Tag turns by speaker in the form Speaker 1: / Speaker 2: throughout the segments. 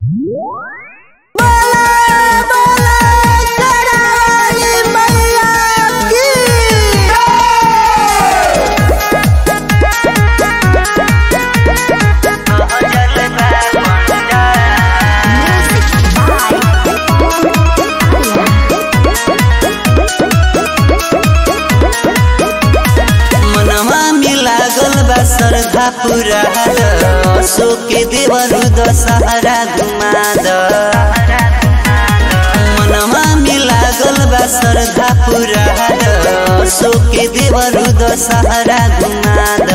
Speaker 1: श्रद्धा पूरा अशोक देवरु दशहरा घुमाद मनवा में लागल बा श्रद्धा पूरा अशोक देवरु दशहरा घुमाद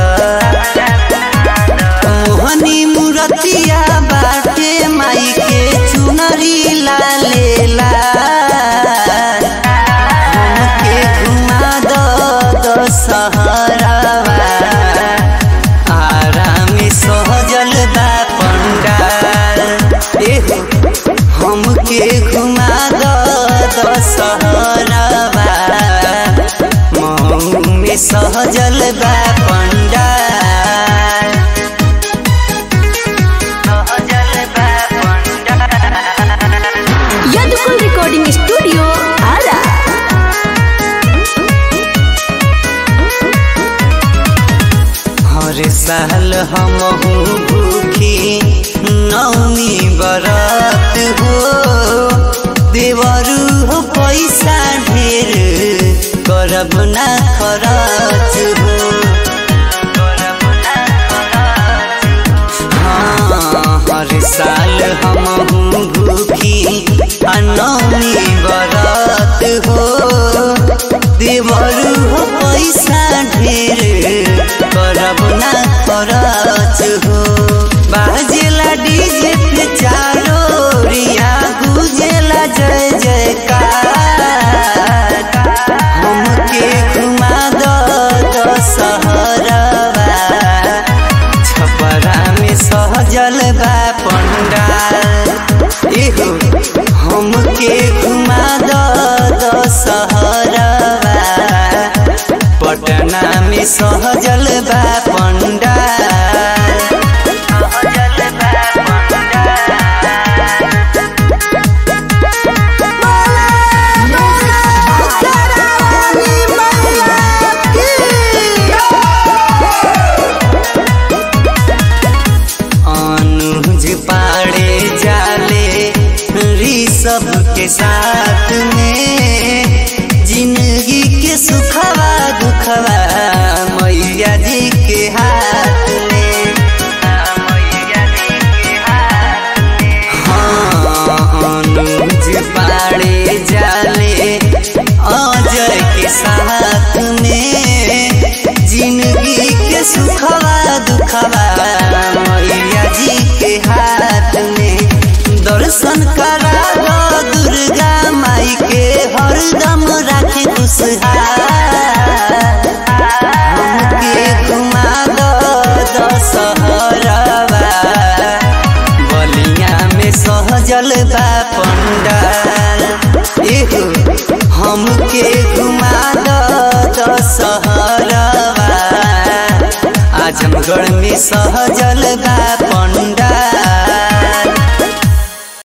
Speaker 1: मोहनी मूर्तिया बाटे माई के चुनरी लाले लाल हमके घुमा दो दशहरावा आराम सहजल बा पंडाल एहो हमके घुमा दो दशहरावा मऊ में सहजल बा पंडाल सहजल बा पंडाल
Speaker 2: यदुकुल रिकॉर्डिंग स्टूडियो आरा
Speaker 1: हर साल हम भूखी नौमी बरत हो देवरू हो पैसा ढेर करब ना खरच हो हाँ, हर साल हम भूखी आ नौमी बरत हो देवरू हो पैसा ढेर करब ना खरच हो बाजेला डीजे पे चारो रिया गुजेला जय जयकार हमके घुमा दो दशहरवा छपरा में सहजल बा पंडाल एहो हमके घुमा दो दशहरवा पटना में सहजल बा पंडाल सहजल बा अनुज पाड़े जाले ऋषभ के साथ में जिंदगी के सुखवा दुखवा मैया जी के हाथ में हाँ, अनुज पाड़े जाले अजय के साथ में जिंदगी के सुखवा दुखवा मैया जी के हाथ में दर्शन करा दो दुर्गा माई के हरदम राखे खुशहाल हमके घुमा दो दशहरवा बलिया में सहजल बा पंडाल एहो हमके घुमा दो दशहरवा आजमगढ़ में सहजल बा